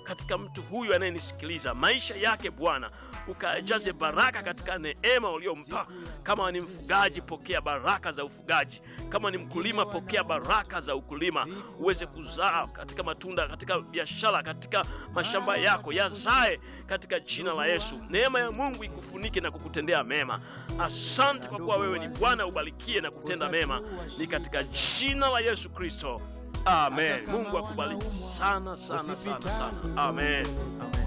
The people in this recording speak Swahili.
katika mtu huyu anayenisikiliza, maisha yake Bwana ukajaze baraka katika neema uliompa. Kama ni mfugaji, pokea baraka za ufugaji. Kama ni mkulima, pokea baraka za ukulima, uweze kuzaa katika matunda, katika biashara, katika mashamba yako yazae katika jina la Yesu. Neema ya Mungu ikufunike na kukutendea mema. Asante kwa kuwa wewe ni Bwana, ubarikie na kutenda mema, ni katika jina la Yesu Kristo, amen. Mungu akubariki sana sana sana sana, amen, amen.